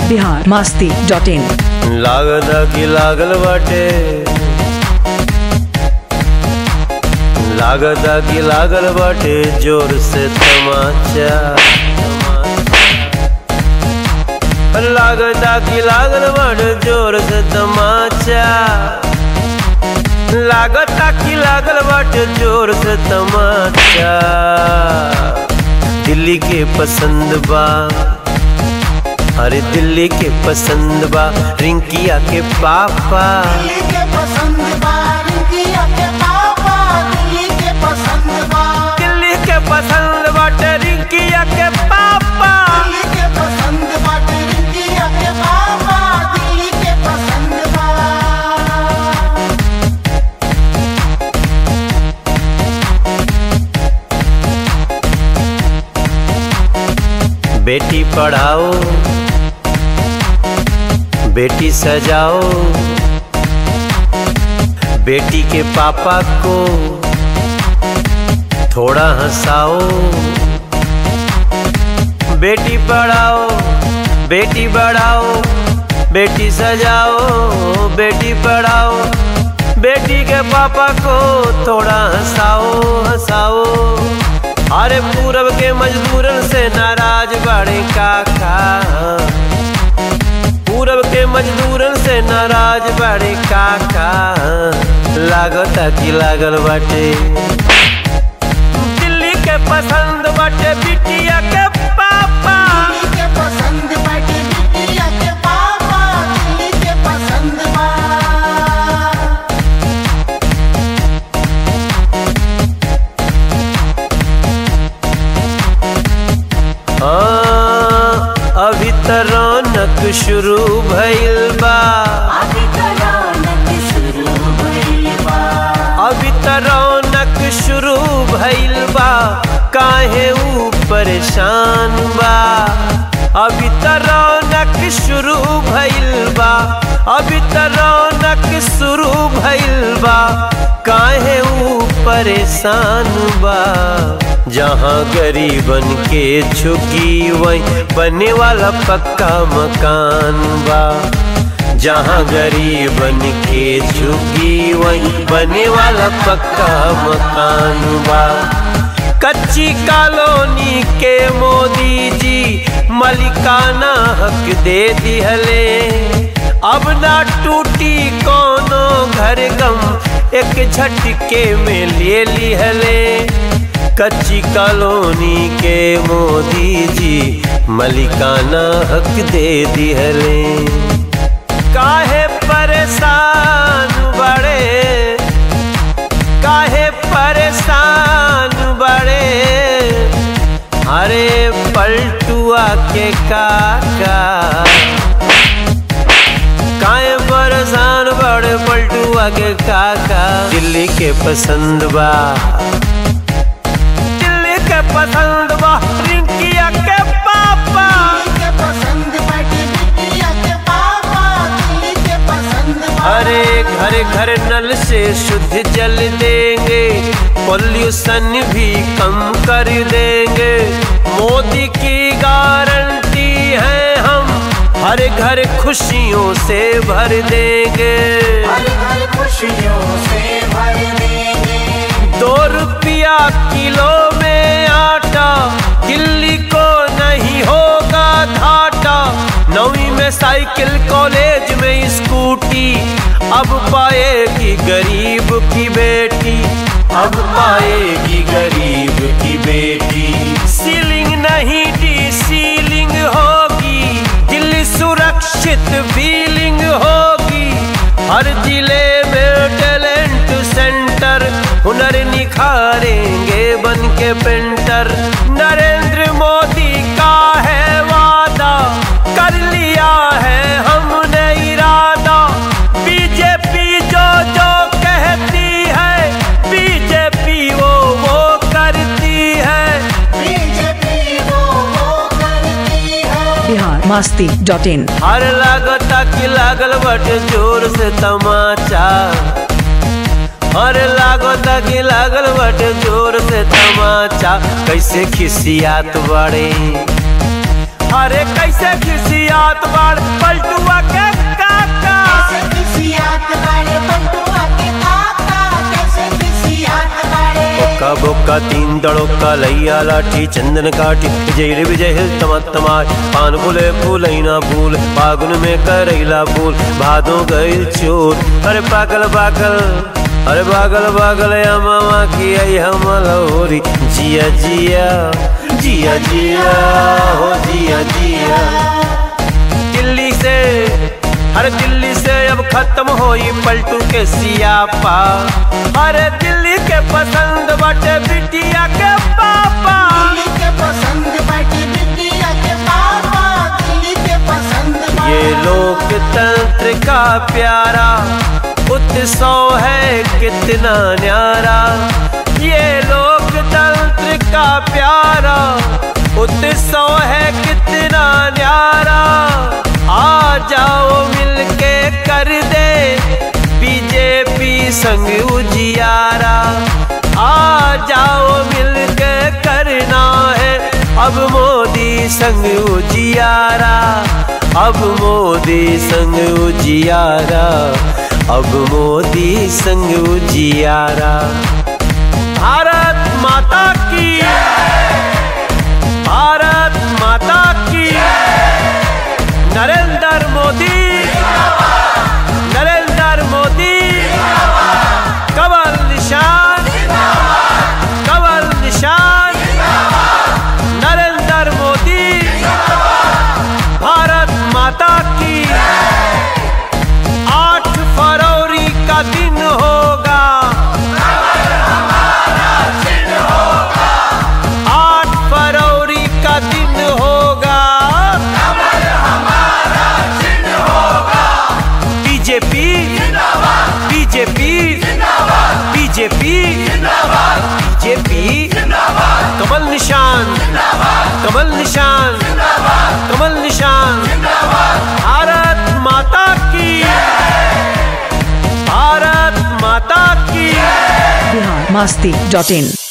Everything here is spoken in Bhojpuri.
बिहार मास्ती डॉट इन लागदा की लागल बाटे लागदा की लागल बाटे जोर से तमाचा लागदा की लागल बाटे जोर से तमाचा लागता की लागल बाटे जोर से तमाचा दिल्ली के पसंद बा अरे दिल्ली के पसंद बा रिंकिया के पापा दिल्ली के पसंद बा रिंकिया के पापा दिल्ली के पसंद बा दिल्ली के पसंद बाटे रिंकिया के पापा दिल्ली के पसंद बा रिंकिया के पापा दिल्ली के पसंद बा बेटी पढ़ाओ बेटी सजाओ बेटी के पापा को थोड़ा हंसाओ बेटी पढ़ाओ बेटी बढ़ाओ बेटी सजाओ बेटी पढ़ाओ बेटी के पापा को थोड़ा हंसाओ हंसाओ अरे पूरब के मजदूरन से नाराज बड़े काका पूरब के मजदूरन से नाराज बड़े काका लागता कि लागल बाटे दिल्ली के पसंद बाटे बिटिया के पापा दिल्ली के पसंद बा रिंकिया के पापा दिल्ली के पसंद बा हाँ, अभी त रौनक शुरू भइल बा अभी तो रौनक शुरू भइल बा अभी त रौनक शुरू भइल बा काहे ऊ परेशान बा अभी त रौनक शुरू भइल बा अभी त रौनक शुरू भइल बा काहे ऊ परेशान बा जहाँ गरीबन के झुकी वहीं बने वाला पक्का मकान बा जहाँ गरीबन के झुकी वहीं बने वाला पक्का मकान बा कच्ची कॉलोनी के मोदी जी मलिकाना हक दे दिहले अब ना टूटी कोनो घर गम एक झटके में ले लिहले कच्ची कॉलोनी के मोदी जी मलिकाना हक दे दिहले काहे परेशान बड़े काहे परेशान बड़े अरे पलटुआ के काका काहे परेशान बड़े पलटुआ के काका दिल्ली के पसंद बा दिल्ली के पसंद बा रिंकिया के पापा दिल्ली के पसंद बा रिंकिया के पापा दिल्ली के पसंद बा अरे घर घर नल से शुद्ध जल देंगे पॉल्यूशन भी कम कर देंगे मोदी की गारंटी है हम हर घर खुशियों से भर देंगे हर घर खुशियों से भर देंगे दो रुपया किलो में आटा दिल्ली को नहीं होगा घाटा नौवीं में साइकिल कॉलेज में स्कूटी अब पाएगी गरीब की बेटी अब पाएगी गरीब की बेटी सीलिंग नहीं डी सीलिंग होगी दिल्ली सुरक्षित फीलिंग होगी हर जिले में टैलेंट सेंटर हुनर निखारेंगे बन के पेंटर नरेंद्र मोदी का है वादा कर लिया है हमने इरादा बीजेपी जो जो कहती है बीजेपी वो वो करती है बीजेपी वो वो करती है बिहार मास्ती डॉट इन हर लागता की लागल बटे जोर से तमाचा हर लागता की लागल बटे जोर से तमाचा कैसे खिसियात बड़े अरे कैसे खिसिया खिसियात बाड़ पलटुआ के काका कैसे खिसियात बाड़े बटुआ के काका कैसे खिसियात बाड़े बोका बोका तीन दड़ोका लैया लाठी चंदन काठी विजय रे विजय हिल तमार पान फूले फूलैना फूल फागुन में करैला फूल भादो गईल चोर अरे पागल पागल अरे पागल पागल या मामा की आई हम लहोरी जिया जिया जिया जिया हो जिया जिया दिल्ली से हर दिल्ली से अब खत्म होई पलटू के सियापा अरे दिल्ली के पसंद बटे बिटिया के पापा दिल्ली के पसंद बाटी बिटिया के पापा दिल्ली के पसंद बा ये लोकतंत्र का प्यारा उत्सव है कितना न्यारा ये लोकतंत्र का प्यारा उत्सव है कितना न्यारा आ जाओ मिलके कर दे बीजेपी संग उजियारा आ जाओ मिलके करना है अब मोदी संग उजियारा अब मोदी संग उजियारा अब मोदी संग उजियारा भारत माता की भारत माता की नरेंद्र मोदी नरेंद्र मोदी कमल निशान कमल निशान नरेंद्र मोदी भारत माता की आठ फरवरी का दिन होगा आठ फरवरी का दिन होगा बीजेपी बीजेपी बीजेपी बीजेपी कमल निशान कमल निशान कमल निशान भारत माता की भारत माता की बिहार मस्ती डॉट इन